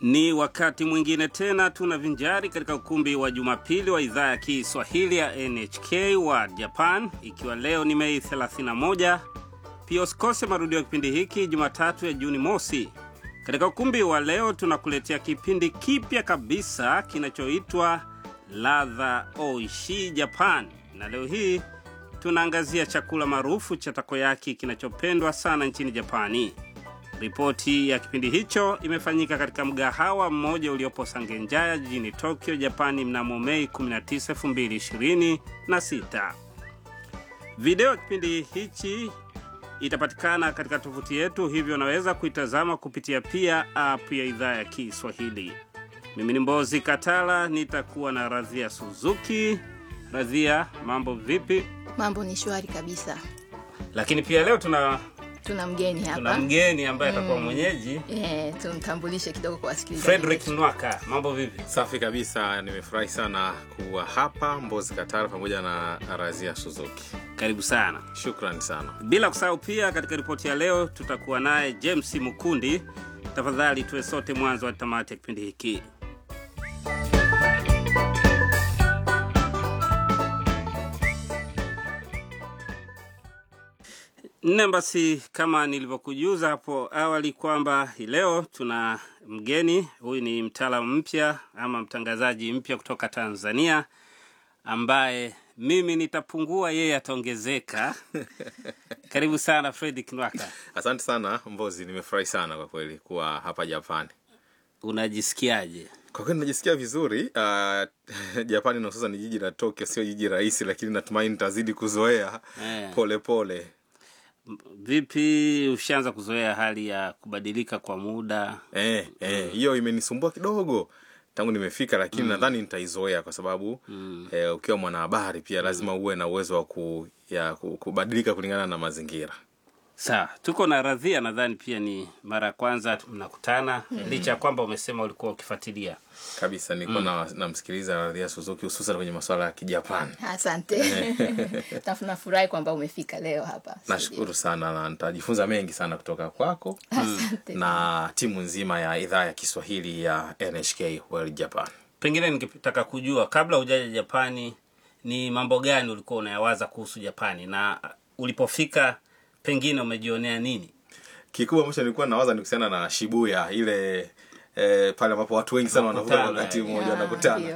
Ni wakati mwingine tena tunavinjari katika ukumbi wa Jumapili wa idhaa ya Kiswahili ya NHK wa Japan, ikiwa leo ni Mei 31. Pia usikose marudio ya kipindi hiki Jumatatu ya Juni mosi. Katika ukumbi wa leo tunakuletea kipindi kipya kabisa kinachoitwa Ladha Oishi Japan, na leo hii tunaangazia chakula maarufu cha takoyaki kinachopendwa sana nchini Japani. Ripoti ya kipindi hicho imefanyika katika mgahawa mmoja uliopo Sangenjaya jijini Tokyo, Japani mnamo Mei 19, 2026. Video ya kipindi hichi itapatikana katika tovuti yetu, hivyo unaweza kuitazama kupitia pia app ya idhaa ya Kiswahili. Mimi ni Mbozi Katala, nitakuwa na Radhia Suzuki. Radhia, mambo vipi? Mambo ni shwari kabisa. Lakini pia leo tuna Tuna mgeni tuna hapa mgeni ambaye atakuwa mwenyeji eh, tumtambulishe kidogo kwa wasikilizaji. Frederick Nwaka. Mambo vipi? Safi kabisa, nimefurahi sana kuwa hapa Mbozi Katara pamoja na Razia Suzuki. Karibu sana. Shukrani sana. Bila kusahau pia, katika ripoti ya leo tutakuwa naye James Mukundi. Tafadhali tuwe sote mwanzo wa tamati ya kipindi hiki. Nne, basi kama nilivyokujuza hapo awali kwamba hii leo tuna mgeni. Huyu ni mtaalamu mpya ama mtangazaji mpya kutoka Tanzania ambaye mimi nitapungua, yeye ataongezeka. Karibu sana Fredrick Nwaka. Asante sana Mbozi, nimefurahi sana kwa kweli kuwa hapa Japani. Unajisikiaje? Kwa kweli najisikia vizuri. Uh, Japani na hususan ni jiji la Tokyo, sio jiji rahisi, lakini natumaini nitazidi kuzoea Eh. pole pole. Vipi, ushaanza kuzoea hali ya kubadilika kwa muda? Eh, eh, hiyo imenisumbua kidogo tangu nimefika, lakini nadhani nitaizoea kwa sababu eh, ukiwa mwanahabari pia lazima uwe na uwezo wa ku, ya, ku- kubadilika kulingana na mazingira. Sawa, tuko na Radhia, nadhani pia ni mara ya kwanza mnakutana, licha ya kwamba umesema ulikuwa ukifuatilia. kabisa nilikuwa na namsikiliza Radhia Suzuki hususan kwenye masuala ya Kijapani. Asante. Nafurahi kwamba umefika leo hapa. Nashukuru sana na nitajifunza mengi sana kutoka kwako Asante. na timu nzima ya idhaa ya Kiswahili ya NHK World Japan. Pengine ningetaka kujua kabla hujaja Japani, ni mambo gani ulikuwa unayawaza kuhusu Japani, na ulipofika pengine umejionea nini? Kikubwa ambacho nilikuwa nawaza ni kuhusiana na Shibuya ile eh, pale ambapo watu wengi sana wanavuka Wanakutana, wakati eh. mmoja Ya, wanakutana. ndio.